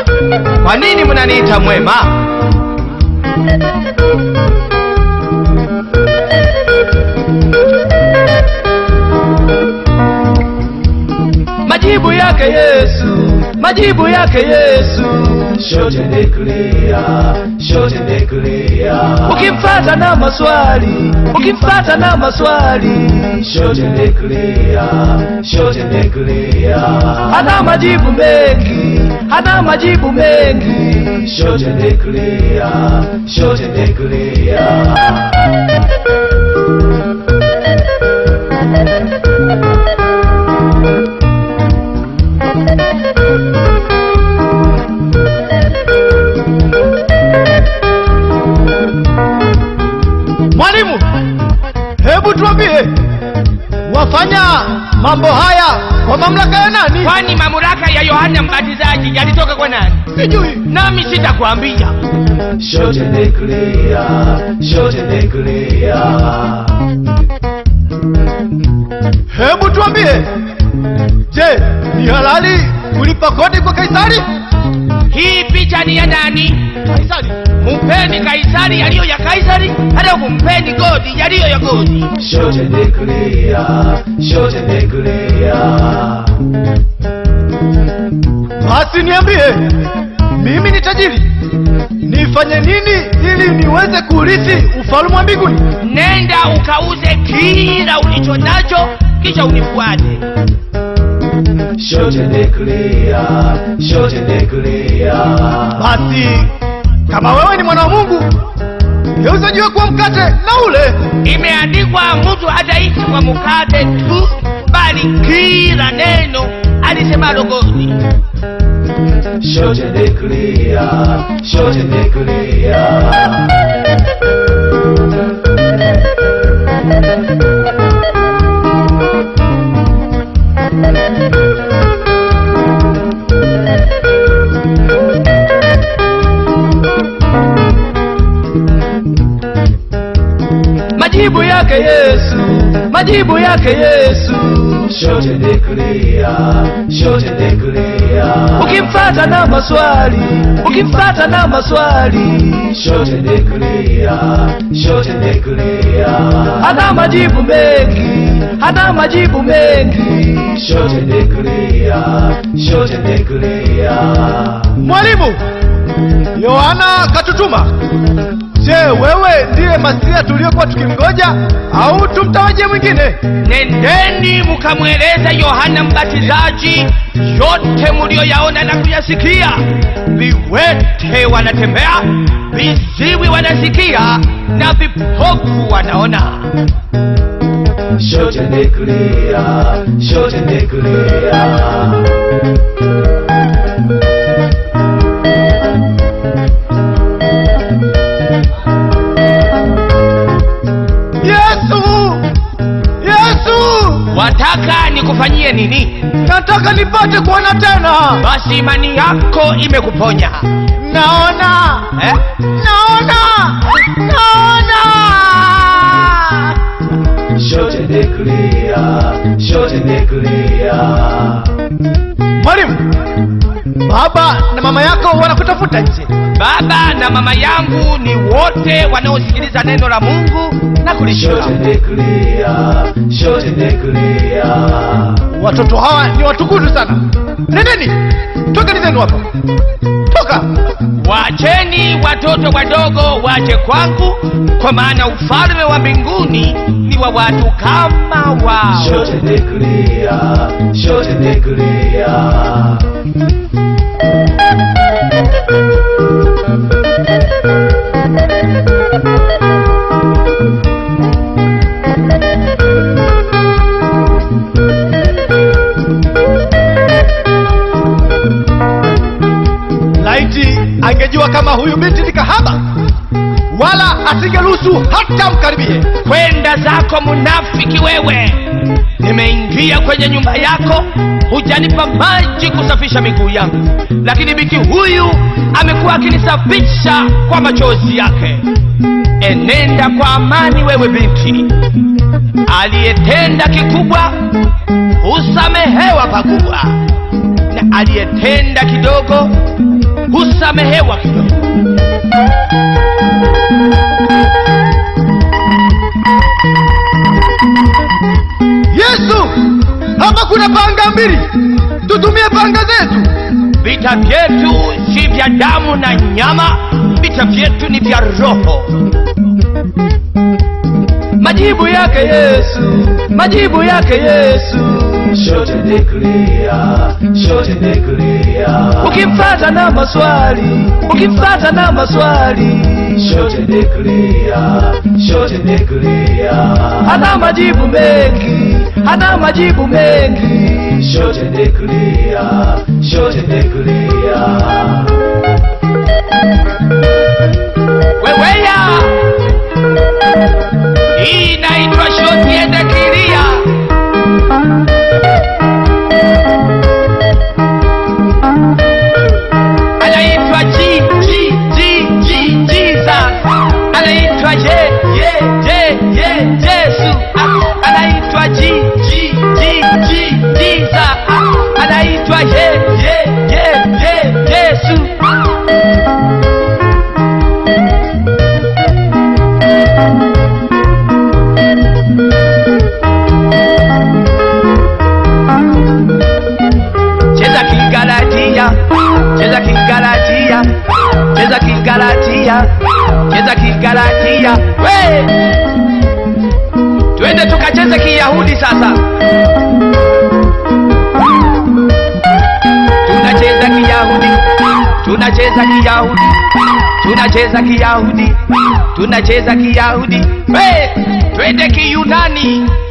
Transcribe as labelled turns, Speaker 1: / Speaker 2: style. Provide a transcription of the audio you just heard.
Speaker 1: Kwa nini mnaniita mwema? Majibu yake Yesu, majibu yake Yesu.
Speaker 2: Shote ni clear, shote ni clear.
Speaker 1: Ukimfata na maswali, ukimfata na maswali,
Speaker 2: Shote ni clear, shote ni clear.
Speaker 1: hana majibu mengi, hana majibu mengi.
Speaker 2: Shote ni clear, shote ni clear.
Speaker 3: Mwalimu, hebu tuambie, wafanya mambo haya kwa mamlaka ya nani?
Speaker 1: Kwani mamlaka ya Yohana Mbatizaji yalitoka kwa nani?
Speaker 3: Sijui.
Speaker 1: Nami sitakwambia.
Speaker 2: Shote ni clear, shote ni clear.
Speaker 3: Hebu tuambie, je, ni halali kulipa kodi kwa Kaisari?
Speaker 1: Hii picha ni ya nani?
Speaker 3: Kaisari.
Speaker 1: Mumpeni Kaisari yaliyo ya Kaisari, hata kumpeni Godi yaliyo ya Godi.
Speaker 2: Shote ni clear, shote ni clear.
Speaker 3: Basi niambie, mimi ni tajiri, nifanye nini ili niweze kurithi ufalme wa mbinguni?
Speaker 1: Nenda ukauze kila ulicho nacho, kisha unifuate.
Speaker 2: Shote ni clear, shote ni clear.
Speaker 3: Basi kama wewe ni mwana wa Mungu, geuza jiwe kuwa mkate na ule.
Speaker 1: Imeandikwa, mtu hataishi kwa mkate tu, bali kila neno alisemalo Godi.
Speaker 2: Shote ni clear, shote ni clear.
Speaker 1: Majibu yake Yesu, majibu yake Yesu.
Speaker 2: Shote ni clear, shote ni clear.
Speaker 1: Ukimfata na maswali, ukimfata na maswali,
Speaker 2: Shote ni clear, shote ni clear.
Speaker 1: hana majibu mengi, hana majibu mengi.
Speaker 2: Shote ni clear, shote ni clear.
Speaker 3: Mwalimu, Yohana katutuma. Je, wewe ndiye Masia tuliyokuwa tukimgoja au tumtawaje mwingine?
Speaker 1: Nendeni mukamweleza Yohana Mbatizaji yote mulioyaona na kuyasikia. Viwete wanatembea, viziwi wanasikia, na vipofu wanaona.
Speaker 2: Shote ni clear, shote ni clear.
Speaker 3: Yesu, Yesu,
Speaker 1: Wataka nikufanyie nini?
Speaker 3: nataka nipate kuona tena.
Speaker 1: Basi imani yako imekuponya
Speaker 3: Naona,
Speaker 1: eh?
Speaker 3: naona, naona.
Speaker 2: Shote ni clear, shote ni clear.
Speaker 3: Mwalimu, baba na mama yako wanakutafuta nje.
Speaker 1: Baba na mama yangu ni wote wanaosikiliza neno la Mungu na kulishika.
Speaker 2: Shote ni clear, shote ni clear.
Speaker 3: Watoto hawa ni watukutu sana. Nendeni, tokeni zenu hapa, toka.
Speaker 1: Wacheni watoto wadogo waje kwangu, kwa maana ufalme wa mbinguni ni wa watu kama wao.
Speaker 2: Shote ni clear, shote ni clear.
Speaker 3: Laiti angejua kama huyu binti ni kahaba, wala asingeruhusu hata mkaribie.
Speaker 1: Kwenda zako munafiki wewe! Nimeingia kwenye nyumba yako, hujanipa maji kusafisha miguu yangu, lakini binti huyu amekuwa akinisafisha kwa machozi yake. Enenda kwa amani, wewe binti. Aliyetenda kikubwa husamehewa pakubwa, na aliyetenda kidogo husamehewa kidogo
Speaker 3: yesu hapa kuna panga mbili tutumie panga zetu
Speaker 1: vita vyetu si vya damu na nyama vita vyetu ni vya roho majibu yake yesu majibu yake yesu
Speaker 2: Short and clear, short and clear.
Speaker 1: ukimfata na maswali ukimfata na maswali
Speaker 2: Short and clear, short and clear.
Speaker 1: hana majibu mengi hana majibu mengi
Speaker 2: Short and clear, short and clear.
Speaker 1: weweya hii inaitwa shoti ende kilia anaitwa G, G, G, G, Jesus. anaitwa ye ye ye ye Yesu Ah, anaitwa G, G, G, G, Jesus. Ah, anaitwa ye ye ye ye Yesu cheza kigalatia cheza kigalatia cheza kigalatia cheza kigalatia we twende tukacheze kiyahudi sasa tunacheza kiyahudi tunacheza kiyahudi tunacheza kiyahudi tunacheza kiyahudi we twende kiyunani